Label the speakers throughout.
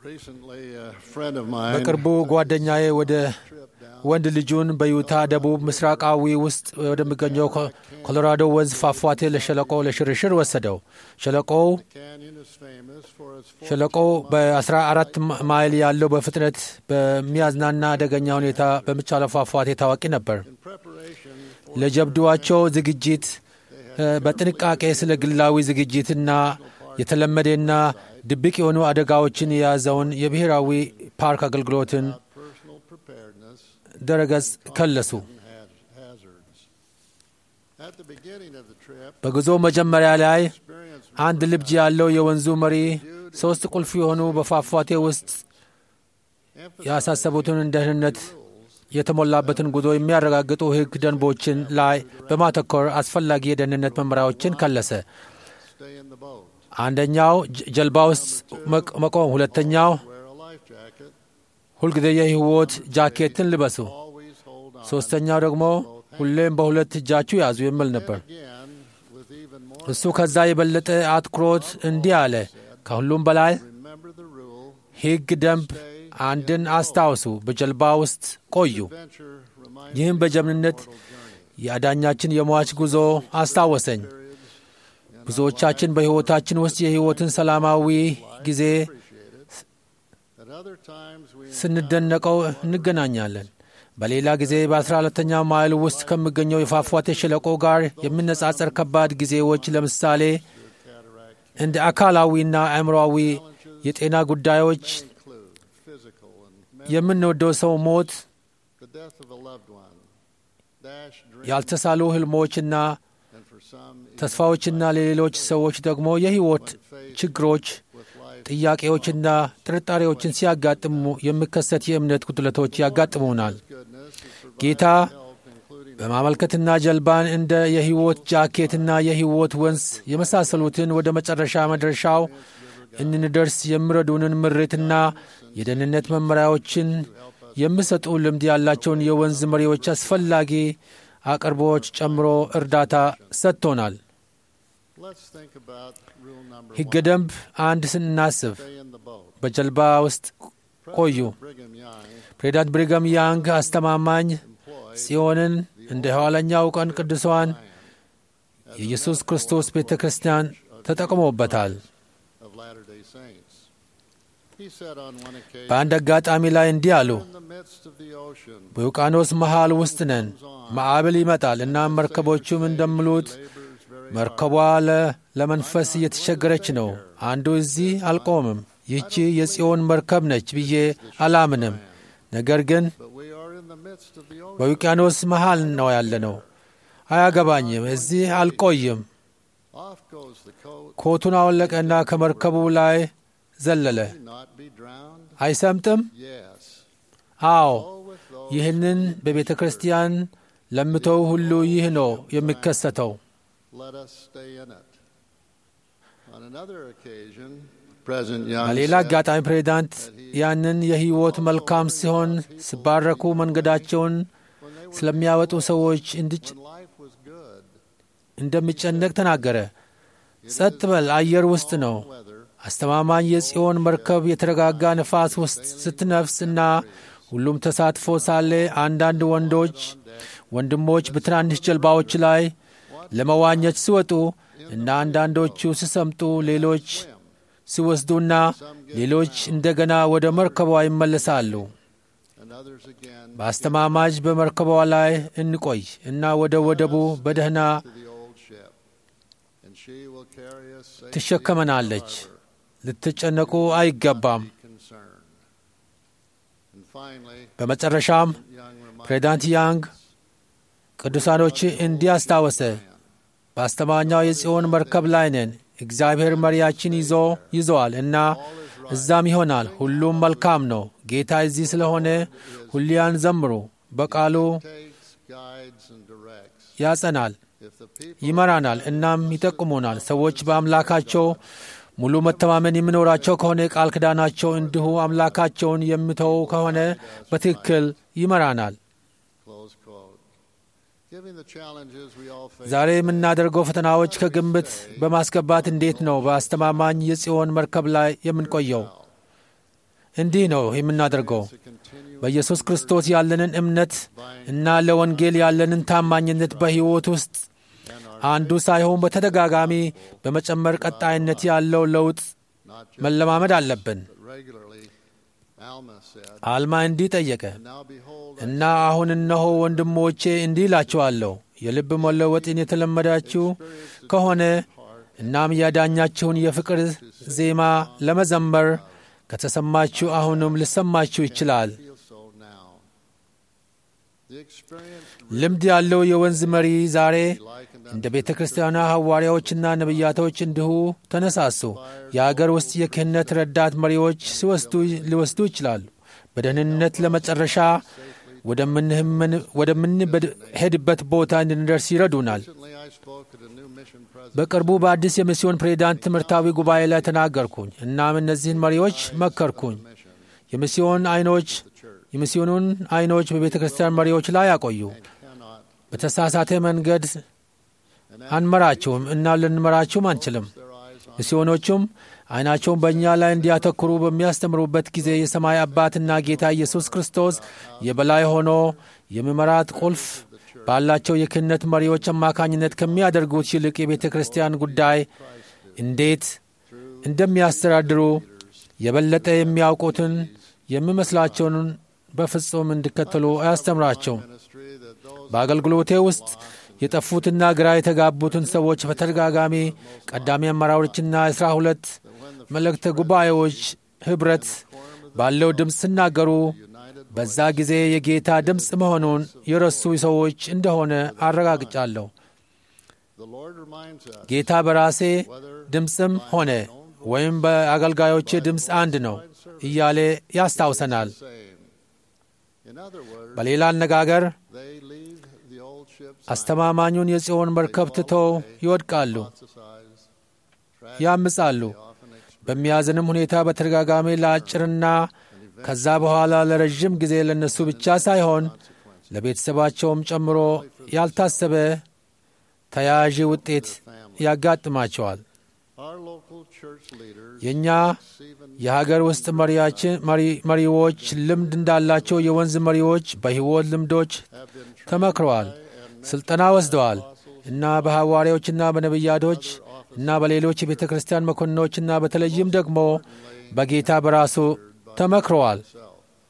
Speaker 1: Recently, a friend of mine
Speaker 2: በቅርቡ ጓደኛዬ ወደ ወንድ ልጁን በዩታ ደቡብ ምስራቃዊ ውስጥ ወደሚገኘው ኮ- ኮሎራዶ ወንዝ ፏፏቴ ለሸለቆ ለሽርሽር ወሰደው። ሸለቆው
Speaker 1: canyon is famous for its full
Speaker 2: ሸለቆው በ14 ማይል ያለው በፍጥነት በሚያዝናና አደገኛ ሁኔታ በሚቻለው ፏፏቴ ታዋቂ ነበር።
Speaker 1: in preparation
Speaker 2: ለጀብዱዋቸው ዝግጅት እ፣ በጥንቃቄ ስለ ግላዊ ዝግጅትና የተለመደና ድብቅ የሆኑ አደጋዎችን የያዘውን የብሔራዊ ፓርክ አገልግሎትን
Speaker 1: personal preparedness
Speaker 2: ድረገጽ ከለሱ።
Speaker 1: and haz- hazards. At the beginning of the trip,
Speaker 2: በጉዞ መጀመሪያ ላይ
Speaker 1: experience
Speaker 2: አንድ ልብጅ ያለው የወንዙ መሪ ሦስት ቁልፍ የሆኑ በፏፏቴ ውስጥ ያሳሰቡትን ደህንነት የተሞላበትን ጉዞ የሚያረጋግጡ ሕግ ደንቦችን ላይ በማተኮር አስፈላጊ የደህንነት መመሪያዎችን ከለሰ።
Speaker 1: stay in the boat,
Speaker 2: አንደኛው ጀ- ጀልባ ውስጥ መቅ- መቆም፣ ሁለተኛው
Speaker 1: wear a life jacket,
Speaker 2: ሁልጊዜ የሕይወት ጃኬትን ልበሱ፣
Speaker 1: always hold on.
Speaker 2: ሦስተኛው ደግሞ ሁሌም በሁለት እጃችሁ ያዙ የሚል ነበር።
Speaker 1: Again, with even more,
Speaker 2: እሱ ከዛ የበለጠ አትኩሮት እንዲህ አለ፣ ከሁሉም በላይ
Speaker 1: remember the rule.
Speaker 2: ሕግ ደንብ አንድን አስታውሱ፣ በጀልባ ውስጥ ቆዩ።
Speaker 1: Adventure reminds
Speaker 2: ይህም በጀግንነት
Speaker 1: mortal journey.
Speaker 2: የአዳኛችን የሟች ጉዞ አስታወሰኝ። ብዙዎቻችን በሕይወታችን ውስጥ የሕይወትን ሰላማዊ ጊዜ
Speaker 1: At other times, we
Speaker 2: ስንደነቀው እንገናኛለን። በሌላ ጊዜ በአስራ ሁለተኛው ማይል ውስጥ ከሚገኘው የፏፏቴ ሸለቆ ጋር የሚነጻጸር ከባድ ጊዜዎች ለምሳሌ እንደ አካላዊና አእምሮአዊ የጤና ጉዳዮች፣
Speaker 1: include physical and
Speaker 2: የምንወደው ሰው ሞት፣
Speaker 1: the death of a loved one, dash dreams,
Speaker 2: ያልተሳሉ ህልሞችና
Speaker 1: and for some, even
Speaker 2: ተስፋዎችና ለሌሎች ሰዎች ደግሞ የሕይወት ችግሮች፣
Speaker 1: with life
Speaker 2: ጥያቄዎችና ጥርጣሬዎችን ሲያጋጥሙ የሚከሰት የእምነት ጉድለቶች ያጋጥሙናል።
Speaker 1: goodness is provided
Speaker 2: ጌታ
Speaker 1: help, including
Speaker 2: በማመልከትና ጀልባን እንደ የሕይወት ጃኬትና የሕይወት ወንዝ የመሳሰሉትን ወደ መጨረሻ መድረሻው እንድንደርስ የሚረዱንን ምሬትና የደህንነት መመሪያዎችን የሚሰጡ ልምድ ያላቸውን የወንዝ መሪዎች አስፈላጊ አቅርቦች ጨምሮ እርዳታ ሰጥቶናል።
Speaker 1: Let's think about rule number
Speaker 2: ሕገ
Speaker 1: one.
Speaker 2: ደንብ አንድ ስናስብ
Speaker 1: Stay in the boat.
Speaker 2: በጀልባ ውስጥ ቆዩ።
Speaker 1: President Brigham Young
Speaker 2: ፕሬዚዳንት ብሪገም ያንግ አስተማማኝ
Speaker 1: employed
Speaker 2: ጽዮንን እንደ ኋለኛው ቀን ቅዱሷን የኢየሱስ ክርስቶስ ቤተ ክርስቲያን ተጠቅሞበታል።
Speaker 1: of Latter-day Saints. He said on one occasion,
Speaker 2: በአንድ አጋጣሚ ላይ እንዲህ አሉ።
Speaker 1: in the midst of the ocean,
Speaker 2: በውቅያኖስ መሃል ውስጥ ነን። ማዕበል ይመጣል እና መርከቦቹም እንደሚሉት
Speaker 1: labors very
Speaker 2: መርከቧ ለ- ለመንፈስ እየተቸገረች ነው። አንዱ እዚህ አልቆምም፣ ይህቺ የጽዮን መርከብ ነች ብዬ አላምንም። ነገር ግን
Speaker 1: but we are in the midst of the ocean.
Speaker 2: በውቅያኖስ መሃል ነው ያለነው። አያገባኝም፣ እዚህ አልቆይም።
Speaker 1: Off goes the coat.
Speaker 2: ኮቱን አወለቀና ከመርከቡ ላይ ዘለለ።
Speaker 1: May not be drowned.
Speaker 2: አይሰምጥም?
Speaker 1: Yes.
Speaker 2: አዎ።
Speaker 1: So with those,
Speaker 2: ይህንን በቤተ ክርስቲያን ለምተው ሁሉ ይህ ነው የሚከሰተው።
Speaker 1: let us stay in it. On another occasion, President Young
Speaker 2: በሌላ
Speaker 1: said,
Speaker 2: አጋጣሚ ፕሬዚዳንት ያንን የሕይወት መልካም ሲሆን ሲባረኩ መንገዳቸውን
Speaker 1: when they were
Speaker 2: ስለሚያወጡ ሰዎች እንድጭ
Speaker 1: when life was good,
Speaker 2: እንደሚጨነቅ ተናገረ። ጸጥ በል፣ አየር ውስጥ ነው።
Speaker 1: weather,
Speaker 2: አስተማማኝ የጽዮን መርከብ የተረጋጋ ነፋስ ውስጥ ስትነፍስ እና ሁሉም ተሳትፎ ሳለ አንዳንድ ወንዶች ወንድሞች በትናንሽ ጀልባዎች ላይ ለመዋኘት ሲወጡ እና አንዳንዶቹ ሲሰምጡ ሌሎች ሲወስዱና ሌሎች እንደገና ወደ መርከቧ ይመለሳሉ።
Speaker 1: and others again
Speaker 2: በአስተማማጅ በመርከቧ ላይ እንቆይ እና ወደ ወደቡ በደህና
Speaker 1: to the old ship. And she will carry us safely
Speaker 2: ትሸከመናለች።
Speaker 1: to the harbor.
Speaker 2: ልትጨነቁ አይገባም።
Speaker 1: Be concerned. And finally,
Speaker 2: በመጨረሻም
Speaker 1: Young reminded
Speaker 2: ፕሬዚዳንት ያንግ ቅዱሳኖች እንዲህ አስታወሰ። በአስተማኛው የጽዮን መርከብ ላይ ነን። እግዚአብሔር መሪያችን ይዞ ይዘዋል እና እዛም ይሆናል። ሁሉም መልካም ነው። ጌታ እዚህ ስለሆነ ሁሊያን ዘምሩ። በቃሉ
Speaker 1: takes, guides, and directs.
Speaker 2: ያጸናል፣
Speaker 1: If the people
Speaker 2: ይመራናል፣ እናም ይጠቁሙናል። ሰዎች በአምላካቸው ሙሉ መተማመን የሚኖራቸው ከሆነ ቃል ኪዳናቸው እንዲሁ አምላካቸውን የሚተው ከሆነ በትክክል ይመራናል።
Speaker 1: close quote. Giving the challenges we all face.
Speaker 2: ዛሬ የምናደርገው ፈተናዎች ከግምት በማስገባት እንዴት ነው በአስተማማኝ የጽዮን መርከብ ላይ የምንቆየው? እንዲህ ነው የምናደርገው
Speaker 1: to continue
Speaker 2: በኢየሱስ ክርስቶስ ያለንን እምነት እና ለወንጌል ያለንን ታማኝነት በሕይወት ውስጥ
Speaker 1: and our
Speaker 2: አንዱ ሳይሆን በተደጋጋሚ በመጨመር ቀጣይነት ያለው ለውጥ
Speaker 1: not just
Speaker 2: መለማመድ አለብን።
Speaker 1: but regularly. Alma said,
Speaker 2: አልማ እንዲህ ጠየቀ
Speaker 1: "And now behold, I
Speaker 2: እና አሁን እነሆ ወንድሞቼ እንዲህ እላችኋለሁ የልብ መለወጥን የተለመዳችሁ ከሆነ እናም ያዳኛችሁን የፍቅር ዜማ ለመዘመር ከተሰማችሁ አሁንም ሊሰማችሁ ይችላል።
Speaker 1: feel so now." The experience
Speaker 2: ልምድ ያለው የወንዝ መሪ ዛሬ
Speaker 1: likened
Speaker 2: እንደ ቤተ ክርስቲያኗ ሐዋርያዎችና ነቢያቶች እንዲሁ ተነሳሱ። የአገር ውስጥ የክህነት ረዳት መሪዎች ሲወስዱ ሊወስዱ ይችላሉ። በደህንነት ለመጨረሻ ወደምንህምን- ወደምንሄድበት ቦታ እንድንደርስ ይረዱናል።
Speaker 1: Recently, I spoke at a new mission president
Speaker 2: በቅርቡ በአዲስ የሚስዮን ፕሬዚዳንት ትምህርታዊ ጉባኤ ላይ ተናገርኩኝ። እናም እነዚህን መሪዎች መከርኩኝ።
Speaker 1: mission,
Speaker 2: የሚስዮን አይኖች
Speaker 1: the church,
Speaker 2: የሚስዮኑን አይኖች በቤተ ክርስቲያን መሪዎች ላይ ያቆዩ።
Speaker 1: cannot
Speaker 2: በተሳሳተ መንገድ አንመራችሁም እና ልንመራችሁም አንችልም።
Speaker 1: their eyes on
Speaker 2: ሚስዮኖቹም አይናቸውን በእኛ ላይ እንዲያተኩሩ በሚያስተምሩበት ጊዜ የሰማይ አባትና ጌታ ኢየሱስ ክርስቶስ የበላይ ሆኖ የሚመራት ቁልፍ ባላቸው የክህነት መሪዎች አማካኝነት ከሚያደርጉት ይልቅ የቤተ ክርስቲያን ጉዳይ እንዴት እንደሚያስተዳድሩ የበለጠ የሚያውቁትን የሚመስላቸውን በፍጹም እንዲከተሉ አያስተምራቸውም።
Speaker 1: ministry that those
Speaker 2: በአገልግሎቴ ውስጥ የጠፉትና ግራ የተጋቡትን ሰዎች በተደጋጋሚ ቀዳሚ አመራሮችና አስራ ሁለት መልእክተ ጉባኤዎች ኅብረት ባለው ድምፅ ሲናገሩ
Speaker 1: united
Speaker 2: በዛ ጊዜ የጌታ ድምፅ መሆኑን የረሱ ሰዎች እንደሆነ አረጋግጫለሁ።
Speaker 1: the Lord reminds us
Speaker 2: ጌታ በራሴ
Speaker 1: whether
Speaker 2: ድምፅም ሆነ ወይም በአገልጋዮቼ ድምፅ አንድ ነው እያለ ያስታውሰናል።
Speaker 1: same. In other words,
Speaker 2: በሌላ አነጋገር
Speaker 1: they leave the old ships
Speaker 2: አስተማማኙን የጽዮን መርከብ ትተው ይወድቃሉ፣
Speaker 1: exercise,
Speaker 2: ያምጻሉ።
Speaker 1: often experience
Speaker 2: በሚያዝንም ሁኔታ በተደጋጋሚ ለአጭርና ከዛ በኋላ ለረዥም ጊዜ ለነሱ ብቻ ሳይሆን ለቤተሰባቸውም ጨምሮ ያልታሰበ ተያያዥ ውጤት ያጋጥማቸዋል።
Speaker 1: our local church leaders
Speaker 2: የእኛ
Speaker 1: even
Speaker 2: የሀገር ውስጥ መሪያችን መሪ- መሪዎች ልምድ እንዳላቸው የወንዝ መሪዎች በሕይወት ልምዶች
Speaker 1: have been trained
Speaker 2: ተመክረዋል፣ ስልጠና ወስደዋል እና በሐዋርያዎችና በነቢያቶች እና በሌሎች የቤተ ክርስቲያን መኮንኖችና በተለይም ደግሞ በጌታ በራሱ ተመክረዋል።
Speaker 1: themselves.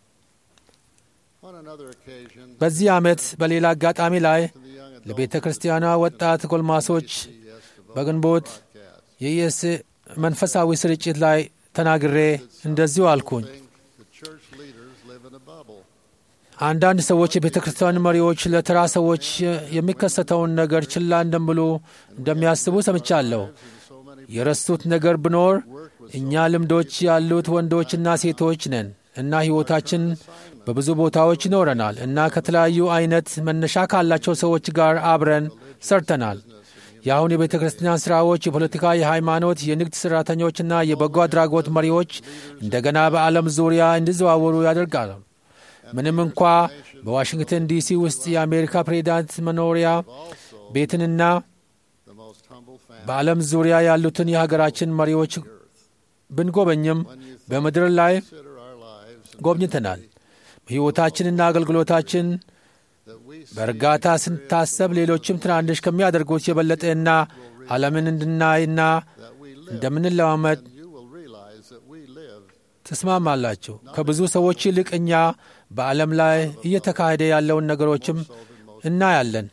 Speaker 1: On another occasion,
Speaker 2: በዚህ ዓመት በሌላ አጋጣሚ ላይ
Speaker 1: to the young adult
Speaker 2: ለቤተ ክርስቲያኗ ወጣት ጎልማሶች
Speaker 1: yes devoted
Speaker 2: በግንቦት
Speaker 1: broadcast,
Speaker 2: የኢየስ መንፈሳዊ ስርጭት ላይ ተናግሬ እንደዚሁ አልኩኝ።
Speaker 1: think the church leaders live in a bubble.
Speaker 2: አንዳንድ ሰዎች የቤተ ክርስቲያን መሪዎች ለተራ ሰዎች የሚከሰተውን ነገር ችላ እንደሚሉ እንደሚያስቡ ሰምቻለሁ።
Speaker 1: And so many
Speaker 2: የረሱት ነገር ቢኖር
Speaker 1: work with
Speaker 2: እኛ ልምዶች ያሉት ወንዶችና ሴቶች ነን እና ሕይወታችን በብዙ ቦታዎች ይኖረናል እና ከተለያዩ አይነት መነሻ ካላቸው ሰዎች ጋር አብረን ሰርተናል። የአሁን የቤተ ክርስቲያን ሥራዎች የፖለቲካ፣ የሃይማኖት፣ የንግድ ሠራተኞችና የበጎ አድራጎት መሪዎች እንደገና በዓለም ዙሪያ እንዲዘዋወሩ ያደርጋሉ። ምንም እንኳ በዋሽንግተን ዲሲ ውስጥ የአሜሪካ ፕሬዚዳንት መኖሪያ ቤትንና
Speaker 1: the most humble family.
Speaker 2: በዓለም ዙሪያ ያሉትን የሀገራችን መሪዎች ብንጎበኝም በምድር ላይ
Speaker 1: Consider our lives and
Speaker 2: ጎብኝተናል። ሕይወታችንና አገልግሎታችን
Speaker 1: that we see
Speaker 2: በእርጋታ ስንታሰብ ሌሎችም ትናንሽ ከሚያደርጉት የበለጠና ዓለምን እንድናይና
Speaker 1: that we live,
Speaker 2: እንደምንለማመድ
Speaker 1: and you will realize that we live
Speaker 2: ትስማማላችሁ። ከብዙ ሰዎች ይልቅ እኛ በዓለም ላይ እየተካሄደ ያለውን ነገሮችም እናያለን።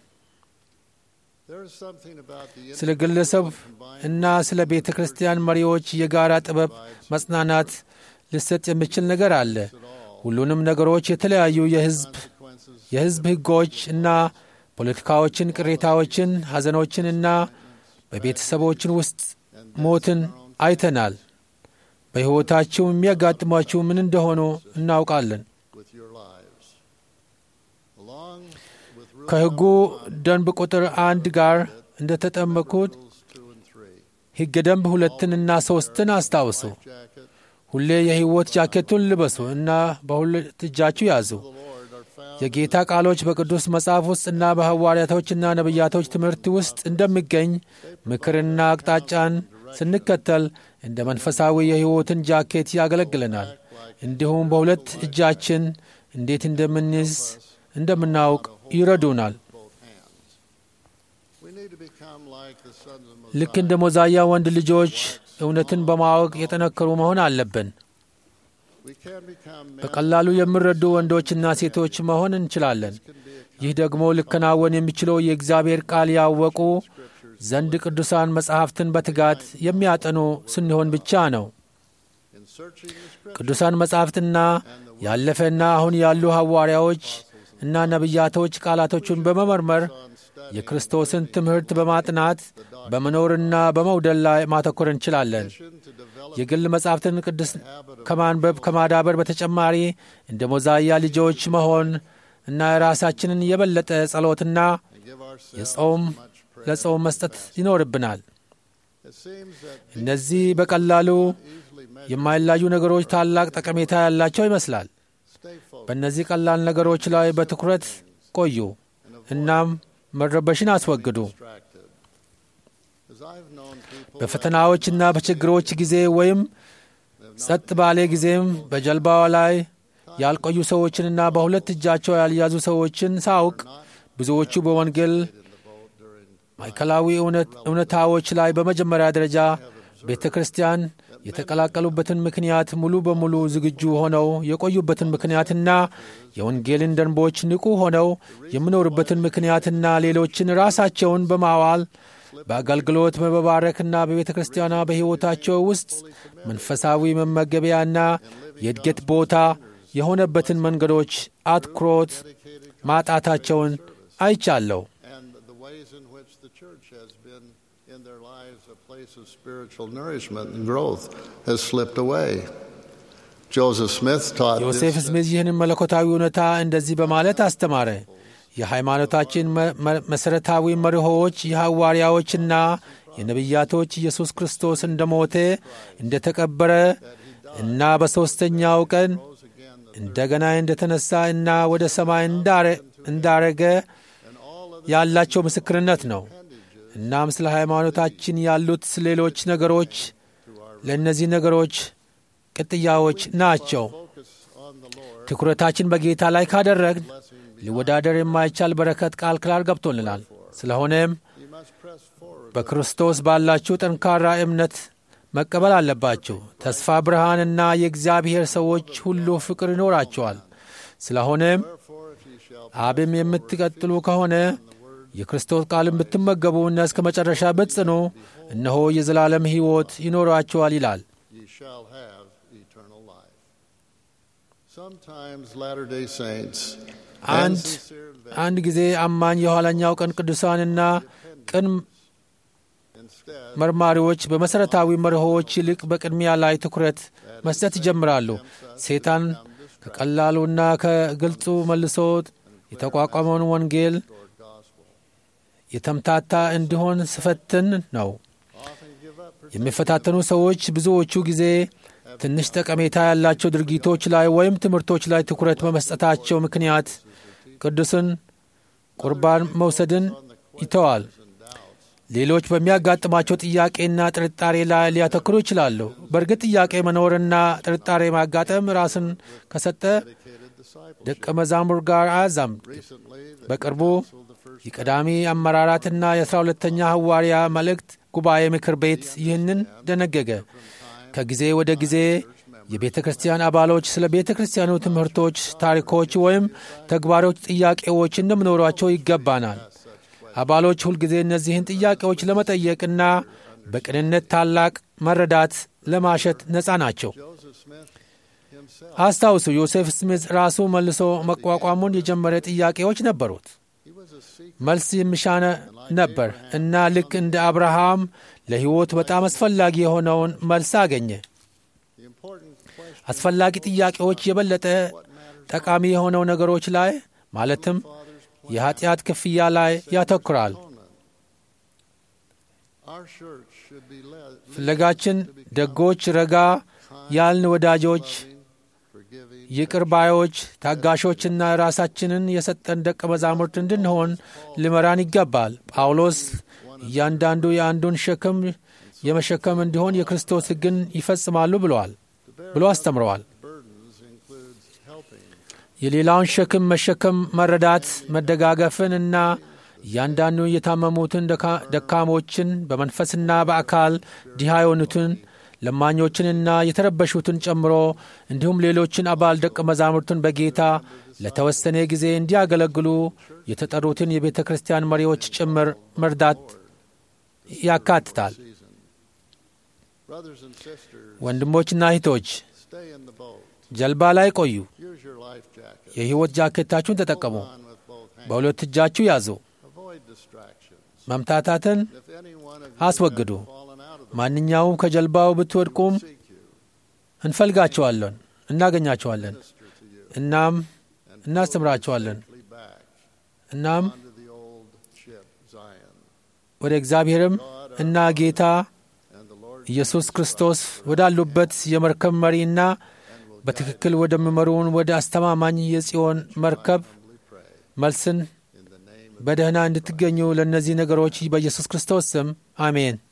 Speaker 1: There is something about the
Speaker 2: ስለ ግለሰብ እና ስለ ቤተ ክርስቲያን መሪዎች የጋራ ጥበብ መጽናናት ሊሰጥ የሚችል ነገር አለ። ሁሉንም ነገሮች የተለያዩ የሕዝብ
Speaker 1: consequences
Speaker 2: የሕዝብ ሕጎች እና ፖለቲካዎችን፣ ቅሬታዎችን፣ ሐዘኖችን እና በቤተሰቦችን ውስጥ ሞትን አይተናል። በሕይወታችሁ የሚያጋጥሟችሁ ምን እንደሆኑ እናውቃለን።
Speaker 1: with your lives. Along with Rule
Speaker 2: ከሕጉ ደንብ ቁጥር አንድ ጋር እንደተጠመቁት
Speaker 1: Rules 2 and 3,
Speaker 2: ሕገ ደንብ ሁለትንና ሦስትን አስታውሱ።
Speaker 1: jacket,
Speaker 2: ሁሌ የሕይወት ጃኬቱን ልበሱ እና በሁለት እጃችሁ ያዙ።
Speaker 1: the Lord are found
Speaker 2: የጌታ ቃሎች በቅዱስ መጽሐፍ ውስጥ እና በሐዋርያቶችና ነቢያቶች ትምህርት ውስጥ እንደሚገኝ ምክርና አቅጣጫን ስንከተል እንደ መንፈሳዊ የሕይወትን ጃኬት ያገለግለናል። እንዲሁም በሁለት እጃችን እንዴት እንደምንይዝ እንደምናውቅ ይረዱናል።
Speaker 1: both hands. We need to become like the sons of
Speaker 2: ልክ
Speaker 1: Mosiah.
Speaker 2: እንደ ሞዛያ ወንድ ልጆች እውነትን በማወቅ የጠነከሩ መሆን አለብን።
Speaker 1: We can become men
Speaker 2: በቀላሉ የሚረዱ ወንዶችና ሴቶች መሆን እንችላለን። ይህ ደግሞ ሊከናወን የሚችለው የእግዚአብሔር ቃል ያወቁ ዘንድ ቅዱሳን መጻሕፍትን በትጋት የሚያጠኑ ስንሆን ብቻ ነው።
Speaker 1: in searching the scripture
Speaker 2: ቅዱሳን መጻሕፍትና ያለፈና አሁን ያሉ ሐዋርያዎች እና ነቢያቶች ቃላቶቹን በመመርመር
Speaker 1: on study
Speaker 2: የክርስቶስን ትምህርት በማጥናት በመኖርና በመውደል ላይ ማተኮር እንችላለን።
Speaker 1: to develop
Speaker 2: የግል መጻሕፍትን ቅዱስ ከማንበብ ከማዳበር በተጨማሪ እንደ ሞዛያ ልጆች መሆን እና ራሳችንን የበለጠ ጸሎትና
Speaker 1: and give ourselves
Speaker 2: የጾም
Speaker 1: much prayer.
Speaker 2: ለጾም መስጠት ይኖርብናል።
Speaker 1: It seems that
Speaker 2: እነዚህ በቀላሉ
Speaker 1: easily measure
Speaker 2: የማይላዩ ነገሮች ታላቅ ጠቀሜታ ያላቸው ይመስላል።
Speaker 1: stay focused
Speaker 2: በእነዚህ ቀላል ነገሮች ላይ በትኩረት ቆዩ፣ እናም መረበሽን አስወግዱ።
Speaker 1: distracted. As I've known people
Speaker 2: በፈተናዎችና በችግሮች ጊዜ ወይም ጸጥ ባለ ጊዜም በጀልባዋ ላይ ያልቆዩ ሰዎችንና በሁለት እጃቸው ያልያዙ ሰዎችን ሳውቅ ብዙዎቹ በወንጌል
Speaker 1: in the boat during
Speaker 2: ማዕከላዊ እውነት- እውነታዎች ላይ በመጀመሪያ ደረጃ ቤተ ክርስቲያን የተቀላቀሉበትን ምክንያት ሙሉ በሙሉ ዝግጁ ሆነው የቆዩበትን ምክንያትና የወንጌልን ደንቦች ንቁ ሆነው የሚኖሩበትን ምክንያትና ሌሎችን ራሳቸውን በማዋል በአገልግሎት በመባረክና በቤተ ክርስቲያኗ በሕይወታቸው ውስጥ መንፈሳዊ መመገቢያና የእድገት ቦታ የሆነበትን መንገዶች አትኩሮት ማጣታቸውን አይቻለሁ።
Speaker 1: and the ways in which the church has been in their lives a place of spiritual nourishment and growth has slipped away. Joseph Smith taught
Speaker 2: ዮሴፍ
Speaker 1: this,
Speaker 2: ስሚዝ ይህንን መለኮታዊ እውነታ እንደዚህ በማለት አስተማረ። የሃይማኖታችን መ- መ- መሠረታዊ መርሆዎች የሐዋርያዎችና የነቢያቶች ኢየሱስ ክርስቶስ እንደ ሞተ እንደ ተቀበረ እና በሦስተኛው ቀን
Speaker 1: rose again the
Speaker 2: እንደገና እንደ ተነሣ እና ወደ ሰማይ እንዳረ- እንዳረገ ያላቸው ምስክርነት ነው። እናም ስለ ሃይማኖታችን ያሉት ሌሎች ነገሮች ለእነዚህ ነገሮች ቅጥያዎች ናቸው።
Speaker 1: focus on the Lord
Speaker 2: ትኩረታችን በጌታ ላይ ካደረግን ሊወዳደር የማይቻል በረከት ቃል ክላል ገብቶልናል። ስለሆነም
Speaker 1: you must press forward
Speaker 2: በክርስቶስ ባላችሁ ጠንካራ እምነት መቀበል አለባችሁ። ተስፋ ብርሃንና የእግዚአብሔር ሰዎች ሁሉ ፍቅር ይኖራቸዋል። ስለሆነም
Speaker 1: therefore if ye shall
Speaker 2: አብም የምትቀጥሉ ከሆነ የክርስቶስ ቃልን ብትመገቡና እስከ መጨረሻ ብትጽኑ እነሆ የዘላለም ሕይወት ይኖራቸዋል ይላል።
Speaker 1: ye shall have eternal life. Sometimes Latter-day Saints and
Speaker 2: አንድ
Speaker 1: sincere
Speaker 2: አንድ ጊዜ አማኝ የኋለኛው ቀን ቅዱሳንና ቅን
Speaker 1: instead
Speaker 2: መርማሪዎች በመሠረታዊ መርሆዎች ይልቅ በቅድሚያ ላይ ትኩረት መስጠት ይጀምራሉ። ሴጣን ከቀላሉና ከግልጹ መልሶ የተቋቋመውን ወንጌል የተምታታ እንዲሆን ስፈትን ነው።
Speaker 1: often give up
Speaker 2: የሚፈታተኑ ሰዎች ብዙዎቹ ጊዜ ትንሽ ጠቀሜታ ያላቸው ድርጊቶች ላይ ወይም ትምህርቶች ላይ ትኩረት በመስጠታቸው ምክንያት ቅዱስን ቁርባን መውሰድን ይተዋል። ሌሎች በሚያጋጥማቸው ጥያቄና ጥርጣሬ ላይ ሊያተክሩ ይችላሉ። በእርግጥ ጥያቄ መኖርና ጥርጣሬ ማጋጠም ራስን ከሰጠ
Speaker 1: dedicated disciples.
Speaker 2: ደቀ መዛሙር ጋር አያዛምድ።
Speaker 1: Recently, the
Speaker 2: በቅርቡ
Speaker 1: council of the first
Speaker 2: የቀዳሚ አመራራትና የአስራ ሁለተኛ ሐዋርያ መልእክት ጉባኤ ምክር ቤት ይህንን ደነገገ። ከጊዜ ወደ ጊዜ የቤተ ክርስቲያን አባሎች ስለ ቤተ ክርስቲያኑ ትምህርቶች፣ ታሪኮች ወይም ተግባሮች ጥያቄዎች እንደሚኖሯቸው ይገባናል። አባሎች ሁልጊዜ እነዚህን ጥያቄዎች ለመጠየቅና በቅንነት ታላቅ መረዳት ለማሸት ነፃ ናቸው።
Speaker 1: Joseph Smith himself,
Speaker 2: አስታውሱ፣ ዮሴፍ ስሚዝ ራሱ መልሶ መቋቋሙን የጀመረ ጥያቄዎች ነበሩት።
Speaker 1: he was a seeker.
Speaker 2: መልስ የሚሻነ ነበር እና ልክ እንደ አብርሃም ለሕይወት በጣም አስፈላጊ የሆነውን መልስ አገኘ።
Speaker 1: The important question
Speaker 2: አስፈላጊ ጥያቄዎች የበለጠ ጠቃሚ የሆነው ነገሮች ላይ ማለትም የኀጢአት ክፍያ ላይ ያተኩራል።
Speaker 1: our church should be led,
Speaker 2: ፍለጋችን ደጎች፣ ረጋ ያልን ወዳጆች፣
Speaker 1: forgiving,
Speaker 2: ይቅር ባዮች፣ ታጋሾችና ራሳችንን የሰጠን ደቀ መዛሙርት እንድንሆን ሊመራን ይገባል። ጳውሎስ እያንዳንዱ የአንዱን ሸክም የመሸከም እንዲሆን የክርስቶስ ሕግን ይፈጽማሉ ብለዋል ብሎ አስተምረዋል።
Speaker 1: burden helping
Speaker 2: የሌላውን ሸክም መሸከም መረዳት፣ መደጋገፍን እና እያንዳንዱ የታመሙትን ደካ- ደካሞችን በመንፈስና በአካል ድሃ የሆኑትን ለማኞችንና የተረበሹትን ጨምሮ እንዲሁም ሌሎችን አባል ደቀ መዛሙርቱን በጌታ ለተወሰነ ጊዜ እንዲያገለግሉ የተጠሩትን የቤተ ክርስቲያን መሪዎች ጭምር መርዳት ያካትታል።
Speaker 1: season. Brothers and sisters,
Speaker 2: ወንድሞችና እህቶች
Speaker 1: stay in the boat.
Speaker 2: ጀልባ ላይ ቆዩ።
Speaker 1: Use your life jacket.
Speaker 2: የሕይወት ጃኬታችሁን ተጠቀሙ።
Speaker 1: Hold on with both hands.
Speaker 2: በሁለት እጃችሁ ያዙ።
Speaker 1: Avoid distractions.
Speaker 2: መምታታትን
Speaker 1: If any one of you
Speaker 2: አስወግዱ።
Speaker 1: has fallen out of the
Speaker 2: ማንኛውም ከጀልባው ብትወድቁም
Speaker 1: boat, seek you,
Speaker 2: እንፈልጋቸዋለን፣ እናገኛቸዋለን፣
Speaker 1: minister to you,
Speaker 2: እናም
Speaker 1: and
Speaker 2: እናስተምራቸዋለን።
Speaker 1: pull you safely back
Speaker 2: እናም
Speaker 1: onto the old ship Zion.
Speaker 2: ወደ እግዚአብሔርም እና ጌታ
Speaker 1: And the Lord
Speaker 2: ኢየሱስ ክርስቶስ ወዳሉበት የመርከብ መሪና በትክክል ወደሚመሩን ወደ አስተማማኝ የጽዮን መርከብ
Speaker 1: humbly pray
Speaker 2: መልስን
Speaker 1: in the name of
Speaker 2: በደህና እንድትገኙ ለእነዚህ ነገሮች በኢየሱስ ክርስቶስ ስም አሜን።